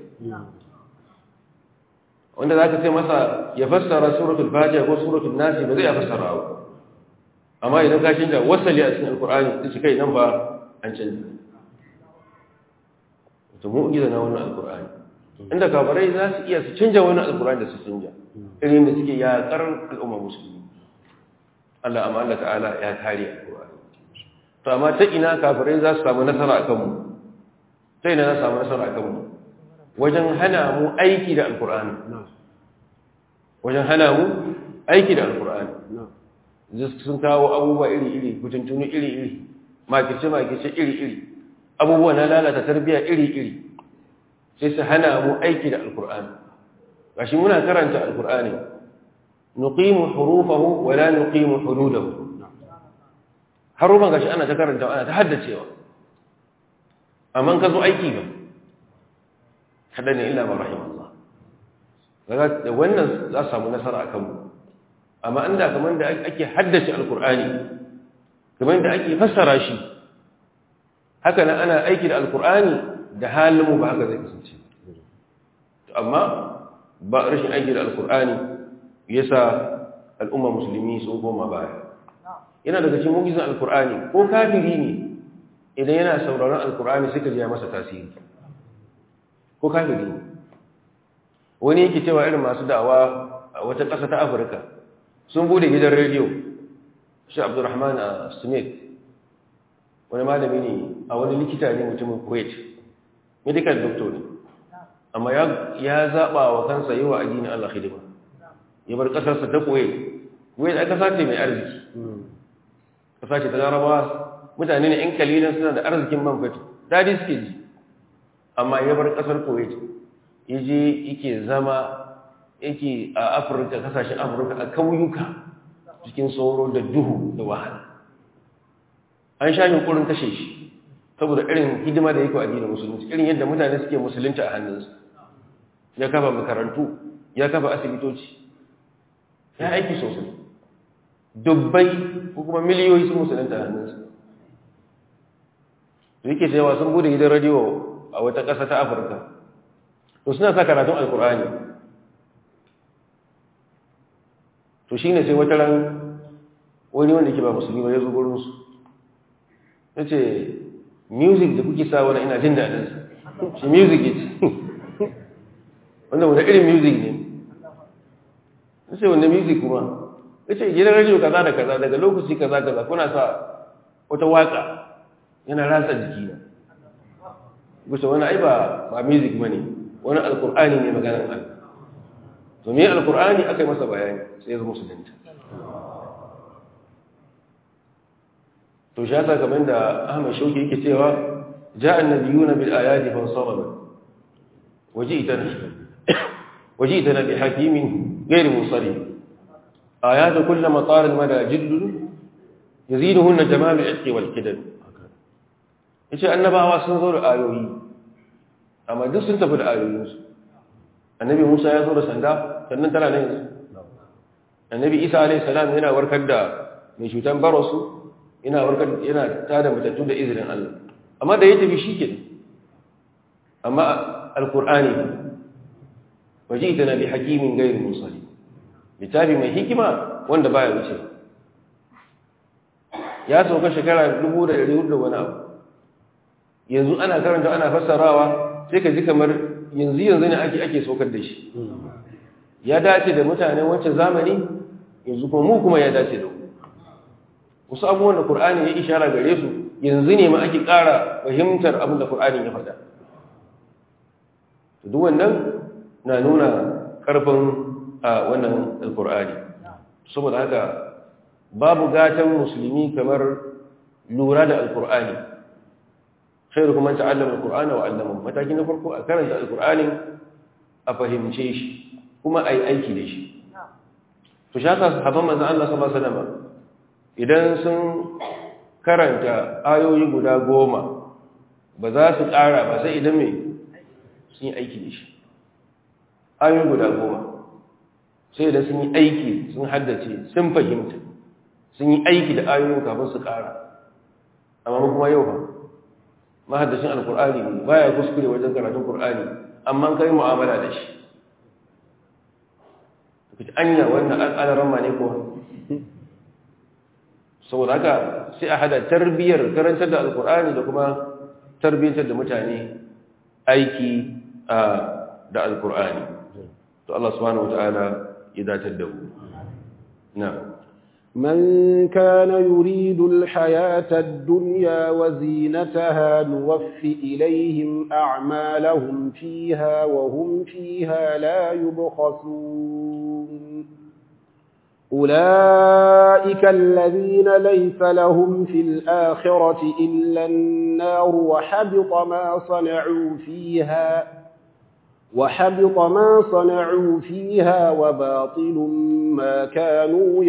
A: wanda za ka ce masa ya fassara suratul fatiha ko suratul nasi ba zai ya fassara ba amma idan ka canja wasali a cikin alkur'ani sai kai nan ba an canja to mu'jiza na wannan alqur'ani inda kafirai za su iya su canja wannan alqur'ani da su canja irin da suke yaƙar al'umma musulmi Allah amma Allah ta'ala ya kare alqur'ani to amma ta ina kafirai za su samu nasara akan mu ta ina za su samu nasara akan mu wajen hana mu aiki da alqur'ani wajen hana mu aiki da alqur'ani sun kawo abubuwa iri-iri kutuntunu iri-iri makirce-makirce iri-iri abubuwa na lalata tarbiyya iri-iri sai su hana mu aiki da alkur'ani gashi muna karanta alkur'ani nuqimu hurufahu wa la nuqimu hududahu harufan gashi ana ta karanta ana ta haddacewa amma ka zo aiki ba kada ne illa rahim Allah daga da wannan za samu nasara akan mu amma inda kamar da ake haddace alkur'ani kamar da ake fassara shi haka nan ana aiki da alkur'ani da halin mu ba haka zai kasance amma ba rashin aiki da alkur'ani yasa al'umma musulmi sun koma baya yana daga cikin mugizin alkur'ani ko kafiri ne idan yana sauraron alkur'ani suka ji masa tasiri ko kafiri ne wani yake cewa irin masu da'awa a wata ƙasa ta afirka sun bude gidan rediyo shi abdurrahman a smith wani malami ne a wani likita ne mutumin kuwait medical doctor ne amma ya zaɓa wa kansa yi wa addinin allah hidima ya bar ƙasarsa ta kuwait kuwait a ƙasa ce mai arziki ƙasa ce ta larabawa mutane ne in kalilan suna da arzikin man fetur daɗi suke ji amma ya bar ƙasar kuwait ya je yake zama yake a afirka kasashen afirka a kauyuka cikin sauro da duhu da wahala an sha yunkurin kashe shi saboda irin hidima da yake a addinin musulunci irin yadda mutane suke musulunci a hannunsa ya kafa makarantu ya kafa asibitoci ya aiki sosai dubbai ko kuma miliyoyi sun musulunta a hannunsa da yake cewa sun bude gidan radiyo a wata ƙasa ta afirka to suna sa karatun alkur'ani to shi ne sai wata ran wani wanda ke ba musulmi ba ya zo gurinsu ya ce music da kuke sa wani ina jin daɗinsa shi music ya ce wanda wanda irin music ne ya ce wanda music kuma ya ce gidan rajiyo kaza da kaza daga lokaci kaza kaza kuna sa wata waka yana rasa jiki na gusa wani ai ba music ba ne wani alkur'ani ne maganar Allah to me alkur'ani aka yi masa bayani sai ya zama musulunta to shi yasa kamar da Ahmad Shauki yake cewa ja'a an-nabiyuna bil ayati fansarama waji'tana waji'tana bi hakimin ghayr musallim ayat kullama tar al-mada jidd yaziduhunna jamal al-itq wal kidam yace annabawa sun zo da ayoyi amma duk sun tafi da ayoyinsu annabi musa ya zo da sanda sannan tana nan yanzu annabi isa alaihi salam yana warkar da mai cutan barosu yana warkar yana tada matattu da izinin Allah amma da ya tafi shike amma alqur'ani wajidana bi hakimin ghayr musali littafi mai hikima wanda baya wuce ya sauka shekara 1400 da wani abu yanzu ana karanta ana fassarawa sai ka ji kamar yanzu yanzu ne ake ake saukar da shi ya dace da mutanen wancan zamani yanzu kuma mu kuma ya dace da mu wasu abubuwan da Qur'ani ya ishara gare su yanzu ne ma ake ƙara fahimtar abin da Qur'ani ya faɗa duk wannan na nuna ƙarfin a wannan Qur'ani saboda haka babu gatan musulmi kamar lura da alkur'ani khairu kuma ta'allama alqur'ana wa 'allama mataki na farko a karanta alqur'ani a fahimce shi kuma ai aiki da shi to shaka sahabban manzon Allah sallallahu alaihi wasallam idan sun karanta ayoyi guda goma ba za su ƙara ba sai idan mai sun yi aiki da shi ayoyi guda goma sai idan sun yi aiki sun haddace sun fahimta sun yi aiki da ayoyin kafin su ƙara amma kuma yau ba mahaddashin alkur'ani ne baya kuskure wajen karatun kur'ani amma kai mu'amala da shi kace anya wannan al'adaran ma ne ko saboda haka sai a hada tarbiyar karantar da alkur'ani da kuma tarbiyyantar da mutane aiki da alkur'ani to Allah subhanahu wataala ya datar da mu na'am
B: من كان يريد الحياة الدنيا وزينتها نوف إليهم أعمالهم فيها وهم فيها لا يبخسون أولئك الذين ليس لهم في الآخرة إلا النار وحبط ما صنعوا فيها وحبط ما صنعوا فيها وباطل ما كانوا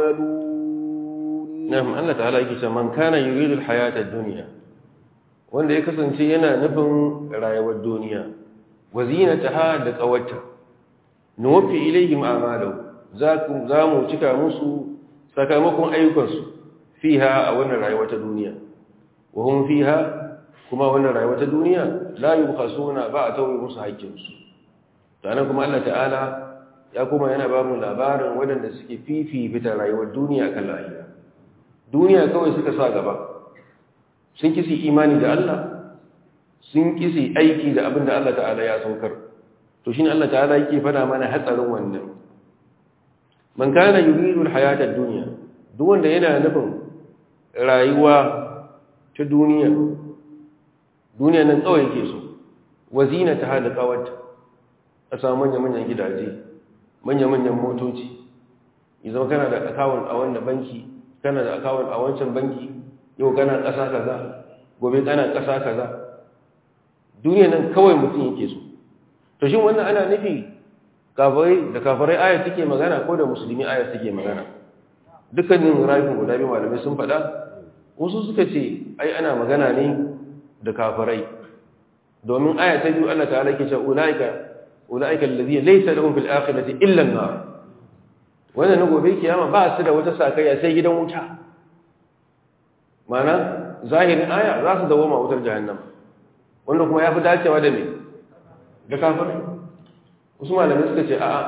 B: يعملون
A: نعم الله تعالى يكي من كان يريد الحياة الدنيا wanda ya kasance yana nufin rayuwar duniya wazinataha da kawarta nuwaffi ilayhim a'malahu za mu cika musu sakamakon ayyukansu fiha a wannan rayuwa ta duniya wa hum fiha kuma wannan rayuwa ta duniya la yubkhasuna ba a tauye musu haƙƙinsu sannan kuma Allah ta'ala ya kuma yana ba mu labarin waɗanda suke fifita rayuwar duniya kan lahira duniya kawai suka sa gaba sun kisi imani da Allah sun kisi aiki da abin da Allah ta'ala ya saukar to shine Allah ta'ala yake fada mana hatsarin wannan man kana yuridu alhayata ad-dunya duk wanda yana nufin rayuwa ta duniya duniya nan kawai yake so wazina ta hada kawarta a samu manya-manyan gidaje manya-manyan motoci idan kana da account a wannan banki kana da account a wancan banki yau kana ƙasa kaza gobe kana ƙasa kaza duniya nan kawai mutum yake so to shin wannan ana nufi kafirai da kafirai aya take magana ko da musulmi aya take magana dukkanin rayuwar guda biyu malamai sun faɗa wasu suka ce ai ana magana ne da kafirai domin aya ta biyu Allah ta'ala ke cewa ulaika ulaika alladhina laysa lahum fil akhirati illa an-nar wannan gobe kiyama ba su da wata sakayya sai gidan wuta mana zahirin aya za su dawo ma wutar jahannama wanda kuma ya fi dacewa da me da kafirai wasu malamai suka ce a'a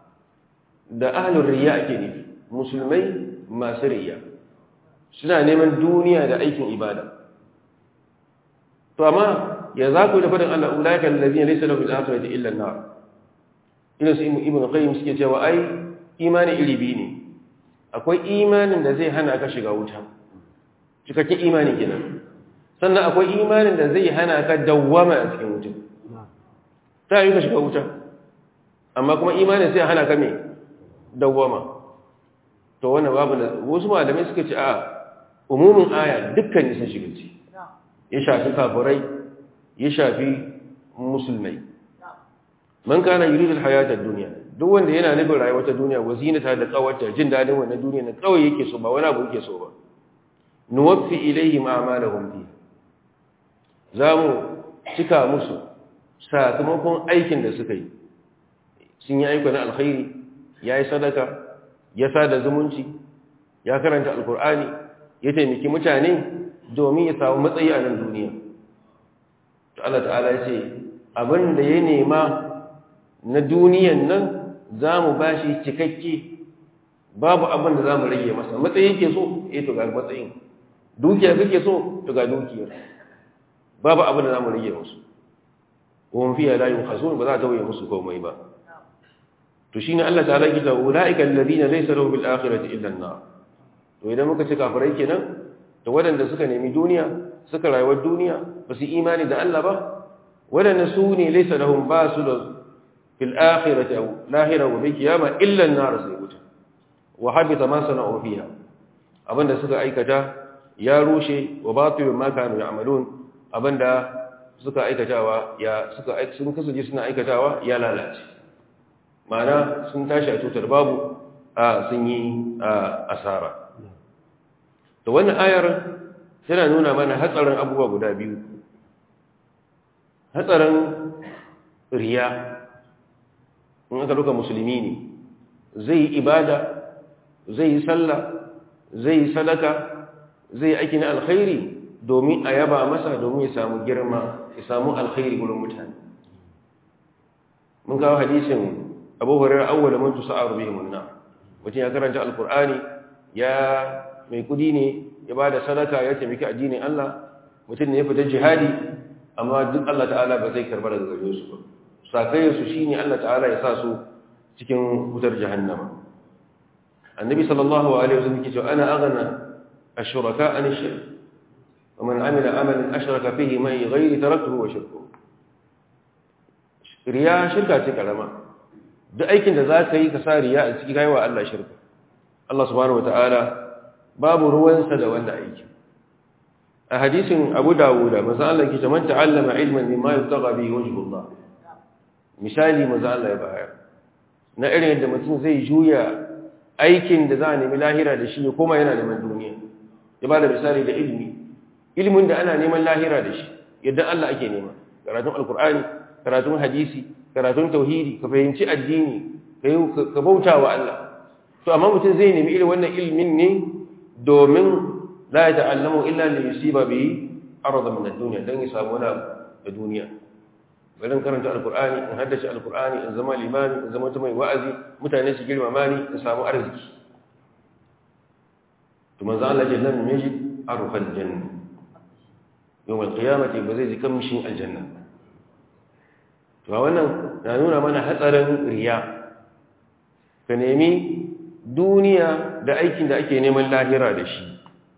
A: da ahlul riya ake nufi musulmai masu riya suna neman duniya da aikin ibada to amma ya za ku da fadin Allah ulaika allazina laysa lahum fil akhirati illa an-nar ina su ibnu qayyim suke cewa ai imani iri biyu ne akwai imanin da zai hana ka shiga wuta cikakken imani kenan sannan akwai imanin da zai hana ka dawwama a cikin wuta ta yi ka shiga wuta amma kuma imanin sai hana ka me dawwama to wannan babu da wasu malamai suka ce a umumin aya dukkan sun shiga ci ya shafi kafirai ya shafi musulmai man kana yuridu alhayata ad-dunya duk wanda yana nufin rayuwar ta duniya wazinata da kawarta jin dadin wannan duniya na kawai yake so ba wani abu yake so ba nuwaffi ilayhim a'malahum fi zamu cika musu sakamakon aikin da suka yi sun yi ayyukan alkhairi yayi sadaka ya sada zumunci ya karanta alkur'ani ya taimaki mutane domin ya samu matsayi a nan duniya to Allah ta'ala ya ce abin da ya nema na duniyan nan za mu ba shi cikakke babu abin da za mu rage masa matsayi ke so eh to ga matsayin dukiya kake so to ga dukiyar babu abin da za mu rage musu wani fiye da yin hasun ba za ta wuye musu komai ba to shi ne Allah ta'ala gida ula'ika alladhina laysa lahum bil akhirati illa an-nar to idan muka ce kafirai kenan to waɗanda suka nemi duniya suka rayuwar duniya ba su imani da Allah ba waɗanda su ne laysa lahum ba su da fil akhirati aw lahira wa bil qiyama illa an-nar sai wuta wa habita ma sana'u fiha abinda suka aikata ya rushe wa batilu ma kanu ya'malun abinda suka aikatawa ya suka sun kasance suna aikatawa ya lalace ma'ana sun tashi a tutar babu a sun yi asara to wannan ayar tana nuna mana hatsarin abubuwa guda biyu hatsarin riya in aka duka musulmi ne zai yi ibada zai yi sallah zai yi sadaka zai aiki na alkhairi domin a yaba masa domin ya samu girma ya samu alkhairi gurin mutane mun kawo hadisin abu hurairar awwala man tusa'aru bihim an-nar mutum ya karanta alqur'ani ya mai kudi ne ya bada sadaka ya taimaki addinin Allah mutum ne ya fita jihadi amma duk Allah ta'ala ba zai karba daga gare su ba sakayyar su shine Allah ta'ala ya sa su cikin wutar jahannama annabi sallallahu alaihi wasallam yake cewa ana aghna ash-shuraka an ash-shirk wa man amila amalan ashraka fihi mai ghairi taraktuhu wa shirkuhu riya shirka ce karama duk aikin da za ka yi ka sa riya a ciki kaiwa Allah shirka Allah subhanahu wata'ala babu ruwansa da wannan aiki a hadisin Abu Dawud manzo Allah yake man ta'allama ilman mimma yubtagha bihi wajhullah misali manzo Allah ya bayar na irin yadda mutum zai juya aikin da za a nemi lahira da shi ya koma yana neman duniya ya bada misali da ilmi ilmin da ana neman lahira da shi yadda Allah ake nema karatun alkur'ani karatun hadisi karatun tauhidi ka fahimci addini ka bauta wa Allah to amma mutum zai nemi irin wannan ilmin ne domin la ya ta'allamu illa li yusiba bi arda min ad-dunya dan ya samu wani da duniya bari karanta alkur'ani in haddace alkur'ani in zama limami in zama mai wa'azi mutane su girmama ni in samu arziki to manzo Allah ya lam yajid arfal janna yawm al-qiyamati ba zai ji kamshin aljanna to wannan na nuna mana hatsarin riya ka nemi duniya da aikin da ake neman lahira da shi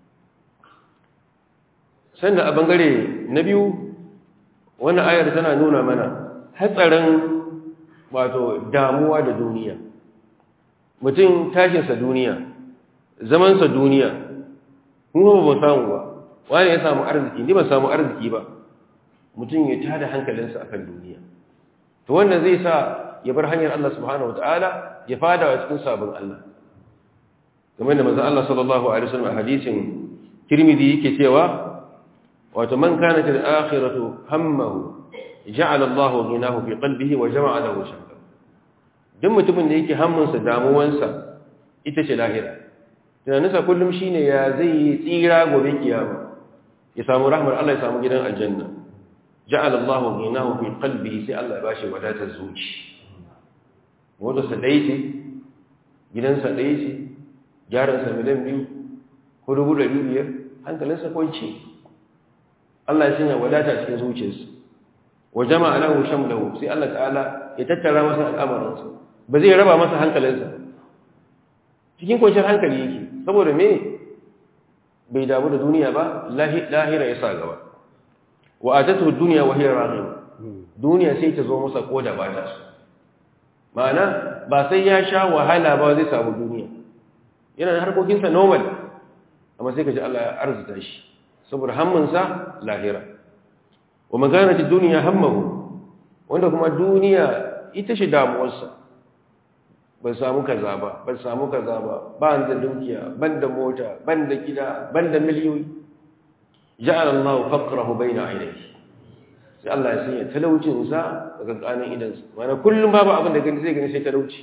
A: sannan a bangare na biyu wannan ayar tana nuna mana hatsarin wato damuwa da duniya mutum tashinsa duniya zamansa duniya kuma ba samu ba wani ya samu arziki ni ba samu arziki ba mutum ya tada hankalinsa akan duniya to wannan zai sa ya bar hanyar Allah subhanahu wataala ya fada wa cikin sabon Allah kamar da manzon Allah sallallahu alaihi wasallam a hadisin Tirmidhi yake cewa wato man kanat al-akhiratu hammahu ja'ala Allahu ghinahu fi qalbihi wa jama'a lahu shamla duk mutumin da yake hammunsa damuwansa ita ce lahira tunaninsa kullum shine ya zai yi tsira gobe kiyama ya samu rahmar Allah ya samu gidan aljanna ja'ala Allahu ghinahu fi qalbihi sai Allah ya bashi wadatar zuci wanda sa dai ce gidansa dai ce jaransa miliyan biyu ko dubu ɗari biyar hankalinsa kwanci Allah ya sanya wadata cikin zuciyarsa wa jama'a lahu shamlahu sai Allah ta'ala ya tattara masa al'amuransa ba zai raba masa hankalinsa cikin kwanciyar hankali yake saboda me bai damu da duniya ba lahira ya sa gaba wa atatu dunya wa hiya raghib duniya sai ta zo masa ko da ba ta so ma'ana ba sai ya sha wahala ba zai samu duniya yana da harkokinsa normal amma sai ka ji Allah ya arzuta shi saboda hammansa lahira wa maganati duniya hammahu wanda kuma duniya ita shi damuwarsa ban samu kaza ba ban samu kaza ba ban da dukiya ban da mota ban da gida ban da miliyoyi ja'ala Allah faqrahu bayna aynayhi sai Allah ya sanya talaucin sa daga kanin idan sa mana kullum babu abin da gani zai gani sai talauci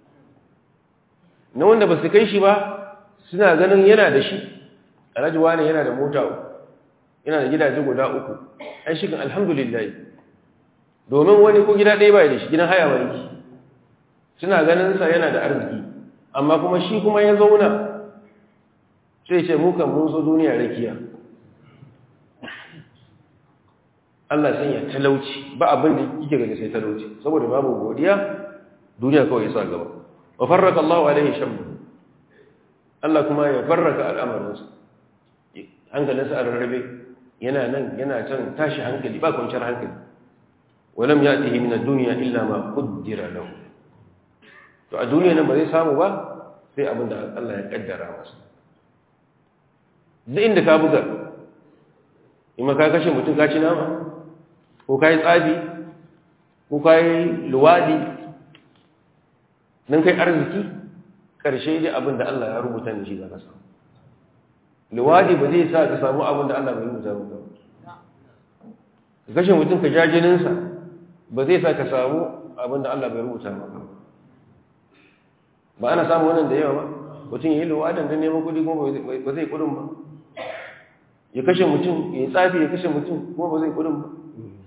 A: na wanda ba su kai shi ba suna ganin yana da shi alhaji wani yana da mota yana da gidaje guda uku ai shi kan alhamdulillah domin wani ko gida ɗaya bai da shi gidan haya wani suna ganin sa yana da arziki amma kuma shi kuma ya zauna sai ce mu kan mun zo duniya rakiya Allah sanya talauci ba abin da yake gani sai talauci saboda babu godiya duniya kawai sa gaba wa farraka Allah alaihi shammu Allah kuma ya farraka al'amarinsa hankalinsa a rarrabe yana nan yana can tashi hankali ba kwanciyar hankali walam ya'tihi min ad-dunya illa ma qaddara lahu to a duniya nan ba zai samu ba sai abin da Allah ya kaddara masa duk inda ka buga in ka kashe mutum ka ci nama ko ka yi tsabi ko ka yi luwadi nan kai arziki ƙarshe dai abin da Allah ya rubuta ne shi za ka samu luwadi ba zai sa ka samu abin da Allah bai rubuta maka ba ka kashe mutum ka ja jininsa ba zai sa ka samu abin da Allah bai rubuta maka ba ba ana samu wannan da yawa ba mutum ya yi luwadin don neman kudi kuma ba zai kudin ba ya kashe mutum ya yi tsafi ya kashe mutum kuma ba zai kudin ba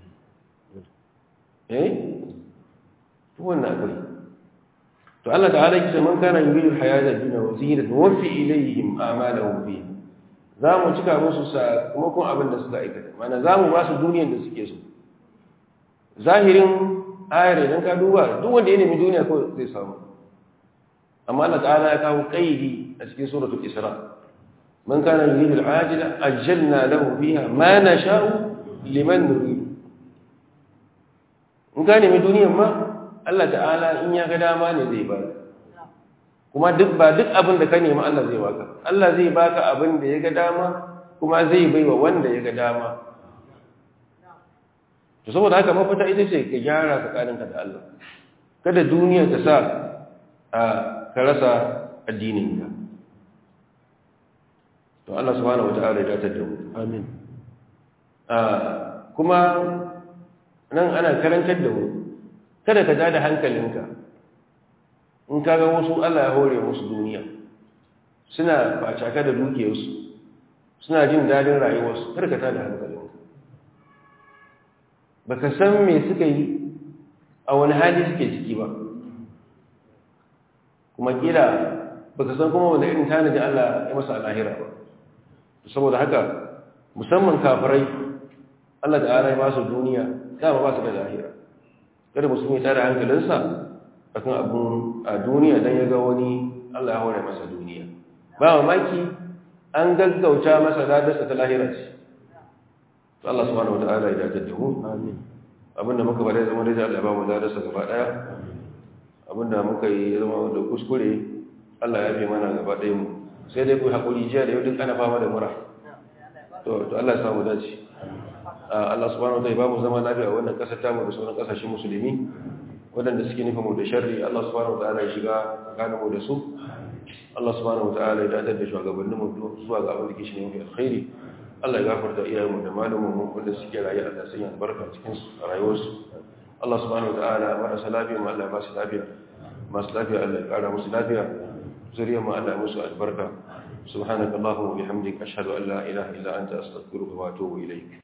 A: eh wannan akwai to Allah ta'ala yake ce man kana yuridu hayata dunya wa zinata wa fi ilayhim a'malahum fi za mu cika musu sakamakon abin da suka aikata mana za mu ba su duniyar da suke so zahirin ayar idan ka duba duk wanda ya nemi duniya ko zai samu amma Allah ta'ala ya kawo qaidi a cikin suratul isra man kana yuridu al-ajila ajjalna lahu fiha ma nasha'u liman nurid in ka nemi duniyar ma Allah ta'ala in ya ga dama ne zai ba kuma duk ba duk abin da ka nemi Allah zai baka Allah zai baka abin da ya ga dama kuma zai baiwa wanda ya ga dama to saboda haka mafita ita ce ka gyara tsakaninka da Allah kada duniya ta sa a ka rasa addininka to Allah subhanahu wata'ala ya datar da mu
B: amin
A: kuma nan ana karantar da mu kada ka da hankalinka in ka ga wasu Allah ya hore musu duniya suna facaka da dukiyarsu suna jin dadin rayuwarsu kada ka da hankalinka baka san me suka yi a wani hali suke ciki ba kuma kila baka san kuma wanda irin tanadi Allah ya masa alahira ba saboda haka musamman kafirai Allah ta'ala ya ba su duniya dama ba su da lahira kada musulmi ta da hankalinsa akan abun a duniya dan ya ga wani Allah ya hore masa duniya ba mamaki an gaggauta masa ladarsa ta lahira ce to Allah subhanahu wataala ya dace da mu
B: amin
A: abinda muka bare zama da Allah ba mu ladarsa gaba daya abinda muka yi zama da kuskure Allah ya fi mana gaba ɗaya mu sai dai ku haƙuri jiya da yau duk ana fama da mura to to Allah ya samu dace Allah subhanahu wataala ya ba mu zama lafiya wannan ƙasar tamu da sauran ƙasashen musulmi waɗanda suke nufin mu da sharri Allah subhanahu wataala ya shiga tsakanin mu da su Allah subhanahu wataala ya dadar da shugabannin mu zuwa ga abin da ke shi ne mafi alkhairi Allah ya gafarta iyayen mu da malamin mu wanda suke rayu Allah sanya albarka cikin rayuwarsu Allah subhanahu wataala marasa lafiya mu Allah ya ba su lafiya masu lafiya Allah ya ƙara musu lafiya zuriyar mu Allah ya musu albarka subhanakallahumma wa bihamdika ashhadu an la ilaha illa anta astaghfiruka wa atubu ilayk